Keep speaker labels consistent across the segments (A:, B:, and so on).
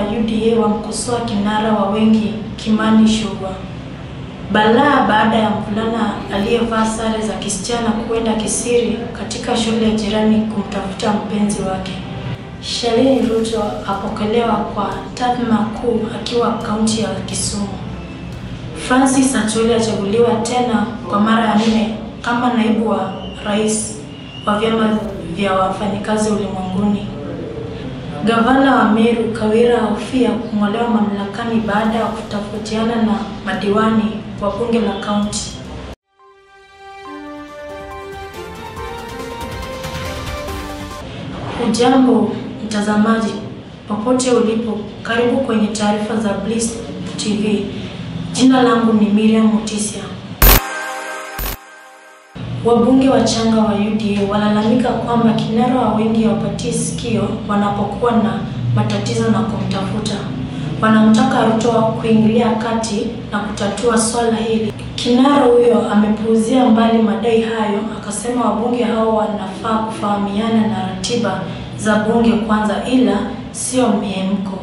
A: UDA wamkosoa kinara wa wengi Kimani Ichung'wah. Balaa baada ya mvulana aliyevaa sare za kisichana kwenda kisiri katika shule ya jirani kumtafuta mpenzi wake. Shalini Ruto apokelewa kwa tathma kuu akiwa kaunti ya Kisumu. Francis Atwoli achaguliwa tena kwa mara ya nne kama naibu wa rais wa vyama vya wafanyikazi ulimwenguni. Gavana wa Meru Kawira ahofia kung'olewa mamlakani baada ya kutofautiana na madiwani wa bunge la kaunti. Ujambo mtazamaji, popote ulipo, karibu kwenye taarifa za Bliss TV. Jina langu ni Miriam Mutisia. Wabunge wachanga wa UDA walalamika kwamba kinara wa wengi hawapatii sikio wanapokuwa na matatizo na kumtafuta. Wanamtaka Ruto kuingilia kati na kutatua swala hili. Kinara huyo amepuuzia mbali madai hayo, akasema wabunge hao wanafaa kufahamiana na ratiba za bunge kwanza, ila sio mihemko.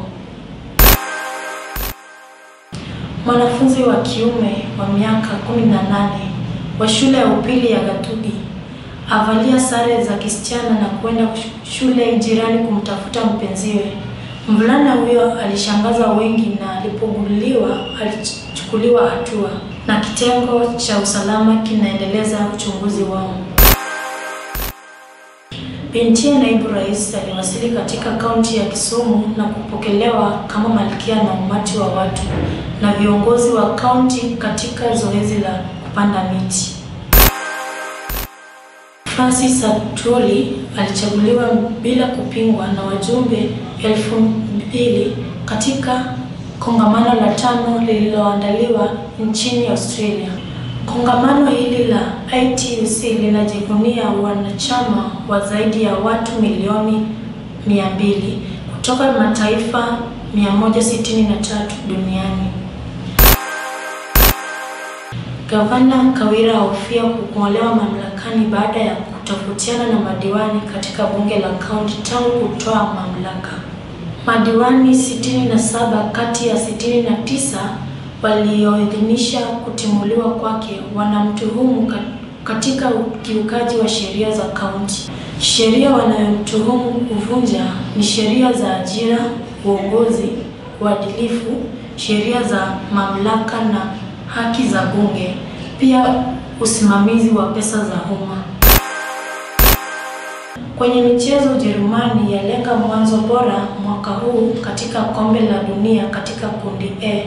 A: Mwanafunzi wa kiume wa miaka 18 wa shule ya upili ya Gatugi avalia sare za kisichana na kwenda shule jirani kumtafuta mpenziwe. Mvulana huyo alishangaza wengi na alipogunduliwa alichukuliwa hatua na kitengo cha usalama kinaendeleza uchunguzi wao. Bintiye naibu rais aliwasili katika kaunti ya Kisumu na kupokelewa kama malkia na umati wa watu na viongozi wa kaunti katika zoezi la kupanda miti. Francis Atwoli alichaguliwa bila kupingwa na wajumbe elfu mbili katika kongamano la tano lililoandaliwa nchini Australia. Kongamano hili la ITUC linajivunia wanachama wa zaidi ya watu milioni 200 kutoka mataifa 163 duniani. Gavana Kawira ahofia kung'olewa mamlakani baada ya kutofautiana na madiwani katika bunge la kaunti tangu kutoa mamlaka. Madiwani 67 kati ya 69 walioidhinisha kutimuliwa kwake wanamtuhumu katika ukiukaji wa sheria za kaunti. Sheria wanayomtuhumu kuvunja ni sheria za ajira, uongozi, uadilifu, sheria za mamlaka na haki za bunge, pia usimamizi wa pesa za umma. Kwenye michezo, Ujerumani yalenga mwanzo bora mwaka huu katika kombe la dunia katika kundi A.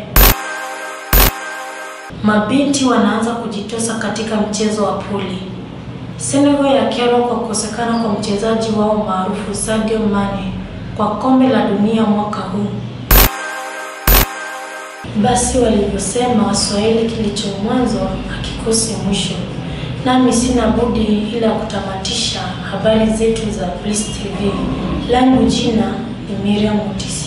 A: Mabinti wanaanza kujitosa katika mchezo wa puli. Senegal yakerwa kwa kukosekana kwa mchezaji wao maarufu Sadio Mane kwa kombe la dunia mwaka huu. Basi walivyosema Waswahili, kilicho mwanzo hakikosi mwisho. Nami sina budi ila kutamatisha habari zetu za Bliss TV. Langu jina ni Miriam Mutisi.